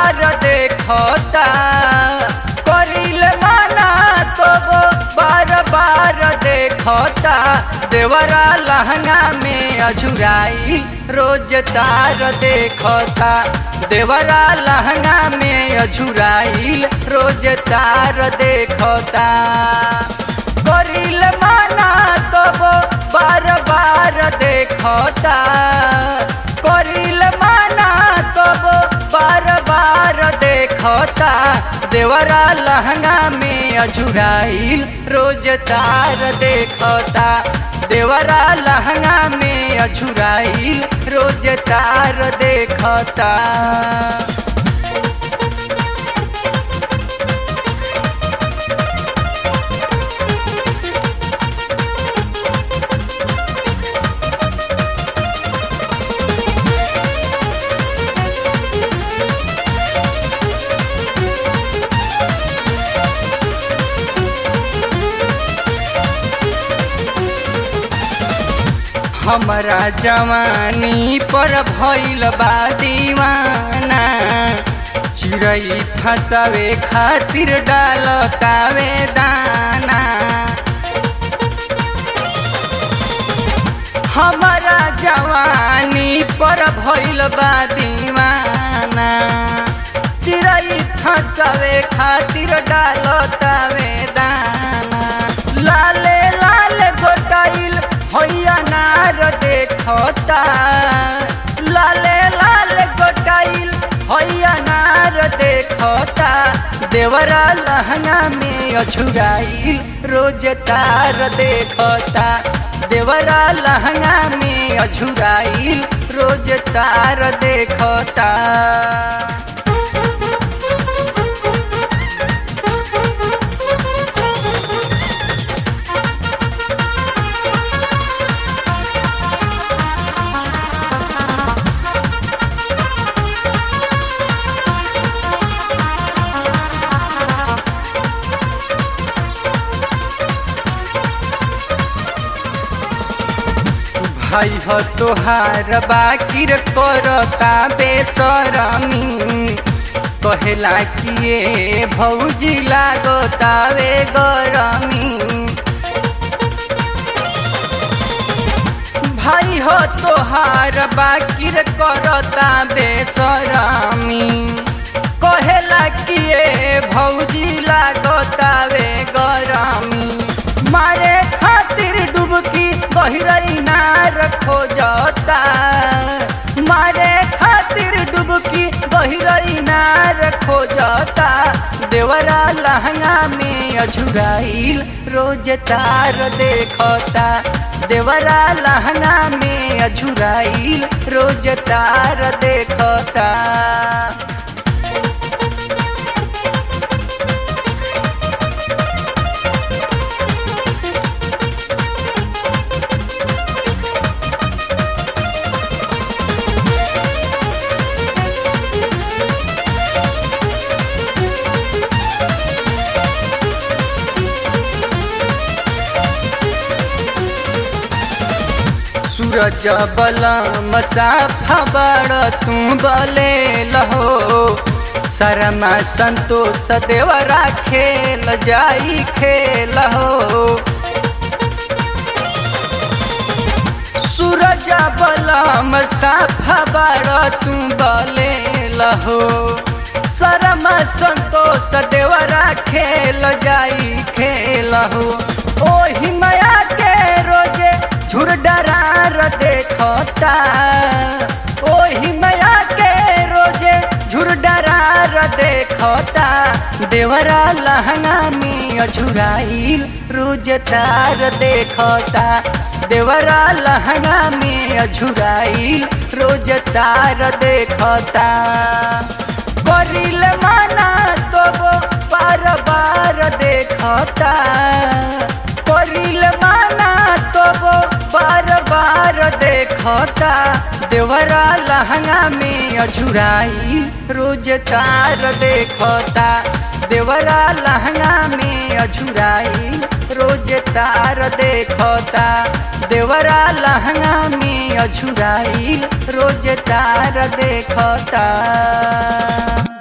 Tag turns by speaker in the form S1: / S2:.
S1: बार देखता करिल माना तो वो बार बार देखता देवरा लहंगा में अझुराई रोज तार देखता देवरा लहंगा में अझुराई रोज तार देखता करिल माना तो वो बार बार देखता करिल माना तो वो बार बार देखता देवरा लहंगा में अझुराइल रोज तार देखता देवरा लहंगा में अझुराइल रोज तार देखता हमरा जवानी पर भइल बा दीवाना चिड़ै फसावे खातिर डालतावे दाना हमरा जवानी पर भइल बा दीवाना चिड़ै फसावे खातिर डालतावे दाना लाले लाल गोटाइल हैया नार देखता लाले लाल गोटाइल हैया नार देखता देवरा लहंगा में अछुराइल रोज तार देखता देवरा लहंगा में अझुराइल रोज तार देखता भाई हो तोहार बाकिर करता बेसरमी कहेला किए भौजी लागतावे गरमी भाई हो तोहार बाकिर करता बेसरमी कहेला किए भौजी लागतावे गरमी मारे खातिर डुबकी गहरई नार खोजता मारे खातिर डुबकी गहरई नार खोजता देवरा लहंगा में अझुराइल रोज तार देखता देवरा लहंगा में अझुराइल रोज तार देखता सूरज बलम साफा बड़ तू बले लहो शर्मा संतोष देवरा खेल जाई खेल हो सूरज बलम साफा बड़ तू बले लहो शर्मा संतोष देवरा खेल जाई खेल हो ओही माया के रोजे झुर डरार देखता ओही माया के रोजे झुर डरार देखता देवरा लहंगा में अझुराइल रोज तार देखता देवरा लहंगा में अझुराइल रोज तार देखता करिल माना तो वो बार बार देखता करिल माना तो वो बार बार देखता देवरा लहंगा में अझुराई रोज तार देखता देवरा लहंगा में अझुराई रोज तार देखता देवरा लहंगा में अझुराई रोज तार देखता